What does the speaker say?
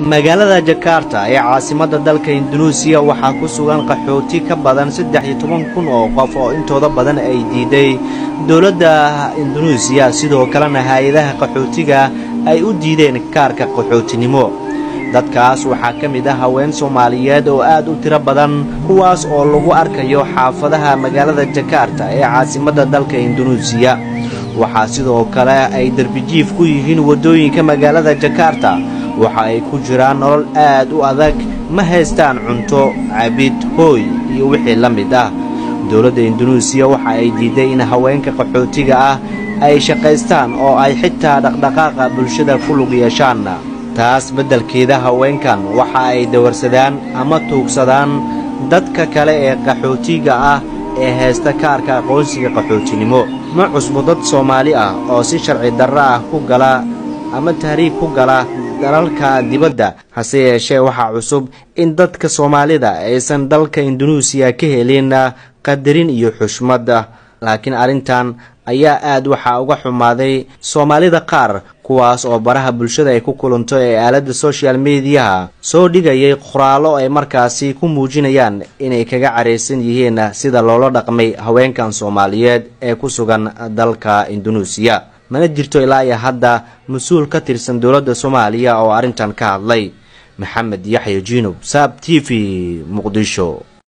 magaalada jakarta ee caasimadda dalka indunuusiya waxaa ku sugan qaxooti ka badan saddex iyo toban kun oo qof oo intooda badan ay diiday dowladda indunuusiya sidoo kalena hay-adaha qaxootiga ay u diideen kaarka qaxootinimo dadkaas waxaa ka mid ah haween soomaaliyeed oo aad u tiro badan kuwaas oo lagu arkayo xaafadaha magaalada jakarta ee caasimadda dalka indunuusiya waxaa sidoo kale ay derbijiif ku yihiin waddooyinka magaalada jakarta waxa ay ku jiraan nolol aad u adag ma haystaan cunto cabid hooy iyo wixii la mid ah dowladda indunuusiya waxa ay diiday in haweenka qaxootiga ah ay shaqaystaan oo ay xitaa dhaqdhaqaaqa bulshada ku lug yeeshaan taas beddelkeeda haweenkan waxa ay dawarsadaan ama tuugsadaan dadka kale ee qaxootiga ah ee haysta kaarka aqoonsiga qaxootinimo ma cusbo dad soomaali ah oo si sharci darro ah ku gala ama tahriib ku gala dalalka dibadda hase yeeshee waxaa cusub in dadka soomaalida aysan dalka indunuusiya ka helin qadarin iyo xushmadda laakiin arrintan ayaa aad waxaa uga xumaaday soomaalida qaar kuwaas oo baraha bulshada ay ku kulanto ee aaladda social mediyaha soo dhigayay qoraallo ay markaasi ku muujinayaan inay kaga caraysan yihiin sida loola dhaqmay haweenkan soomaaliyeed ee ku sugan dalka indunuusiya mana jirto ilaa iyo hadda mas-uul ka tirsan dowladda soomaaliya oo arrintan ka hadlay maxamed yaxya jiinub saab t v muqdisho